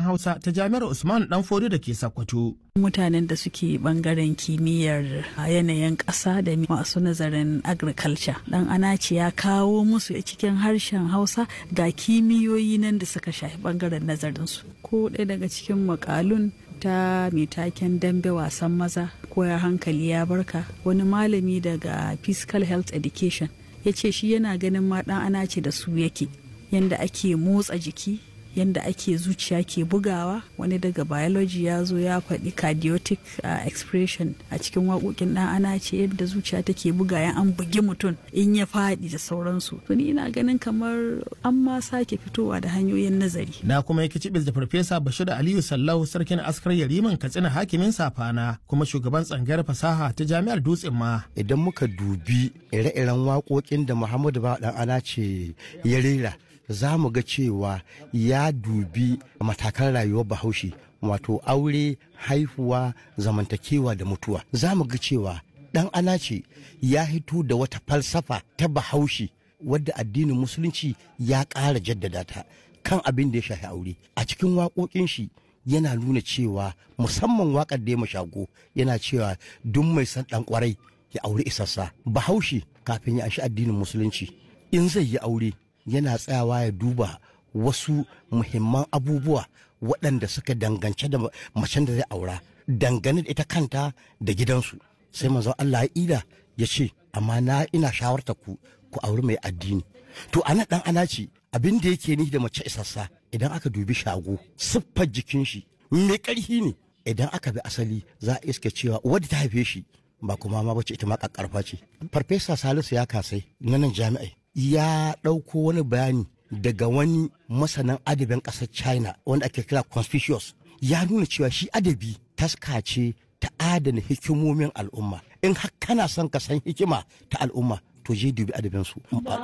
hausa ta jami'ar usman dan fodo da ke sakkwato mutanen da suke bangaren kimiyyar yanayin ƙasa da masu nazarin agriculture dan anaci ya kawo musu cikin harshen hausa ga kimiyoyi nan da suka shafi bangaren nazarinsu ko ɗaya daga cikin makalun ta mai taken dambe wasan maza koyar hankali ya barka wani malami daga physical health education ya ce shi yana ganin ma ɗan anaci da su yake yanda ake motsa jiki yanda ake zuciya ke bugawa wani daga biology ya zo ya faɗi cardiotic uh, expression a cikin waƙoƙin ɗan ana ce yadda zuciya take buga ya an bugi mutum in ya faɗi da sauransu to ni ina ganin kamar an ma sake fitowa da hanyoyin nazari na kuma yake cibis da farfesa bashir aliyu sallahu sarkin askar yariman katsina hakimin safana kuma shugaban tsangayar fasaha ta jami'ar dutsen ma idan muka dubi ire-iren waƙoƙin da muhammadu ba ɗan ana ce ya rera za mu ga cewa ya dubi matakan rayuwar bahaushe wato aure haihuwa zamantakewa da mutuwa za mu ga cewa dan anace ya hito da wata falsafa ta bahaushe wadda addinin musulunci ya ƙara jaddada ta kan abin da ya shafi aure a cikin waƙoƙin shi yana nuna cewa musamman waƙar da ya mashago yana cewa duk mai san ɗan ƙwarai ya aure isassa bahaushe kafin ya anshi addinin musulunci in zai yi aure yana tsayawa ya duba wasu muhimman abubuwa waɗanda suka dangance da macen da zai aura dangane da ita kanta da gidansu sai manzon Allah ya ida ya ce amma na ina shawarta ku ku auri mai addini to ana dan ana ce abin da yake ni da mace isassa idan aka dubi shago siffar jikin shi mai ƙarfi ne idan aka bi asali za a iska cewa wadda ta haife shi ba kuma ma bace ita ma kakkarfa ce farfesa salisu ya kasai na nan jami'ai ya ɗauko wani bayani daga wani masanan adabin ƙasar china wanda ake kira conspicuous ya nuna cewa shi adabi taska ce ta adana hikimomin al'umma in har kana son ka san hikima ta al'umma to je dubi adabinsu